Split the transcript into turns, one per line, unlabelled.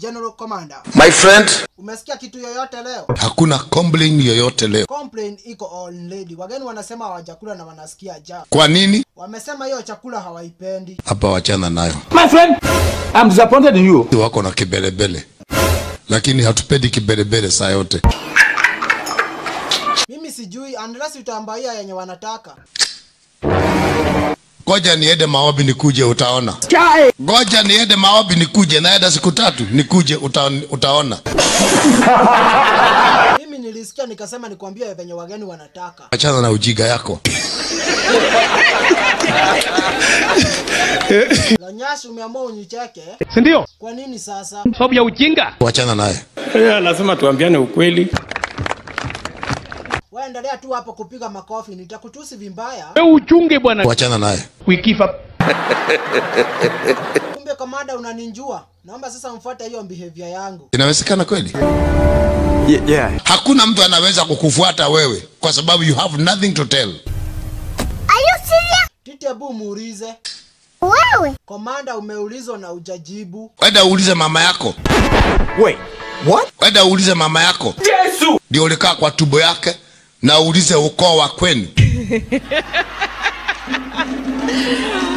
General Commander.
My friend,
Umesikia kitu yoyote leo?
hakuna complain yoyote leo.
Complain iko already. Wageni wanasema hawajakula na wanasikia njaa.
Kwa nini?
Wamesema hiyo chakula hawaipendi.
Hapa wachana nayo,
My friend, I'm disappointed in you.
wako na kibelebele, lakini hatupendi kibelebele saa yote.
Mimi sijui unless utaambaia yenye wanataka.
Ngoja niende maombi nikuje, utaona.
Chai.
Ngoja niende maombi nikuje, naenda siku tatu nikuje, uta, utaona.
Mimi nilisikia nikasema nikwambie venye wageni wanataka.
Achana na ujiga yako.
Lonyashi umeamua unicheke.
Si ndio?
Kwa nini sasa?
Sababu ya ujinga.
Wachana naye.
Yeah, lazima tuambiane ukweli.
Wewe endelea tu hapo kupiga makofi, nitakutusi vimbaya.
Wewe uchunge bwana.
Wachana naye.
We give up.
Kumbe komanda unaninjua. Naomba sasa mfuate hiyo behavior yangu.
Inawezekana kweli?
Yeah, yeah.
Hakuna mtu anaweza kukufuata wewe kwa sababu you have nothing to tell.
Tite bu muulize.
Wewe
Komanda umeulizwa na ujajibu.
Wenda uulize mama yako,
Wait, what?
wenda uulize mama yako
Yesu.
ndio ulikaa kwa tumbo yake, na uulize ukoo wa kwenu.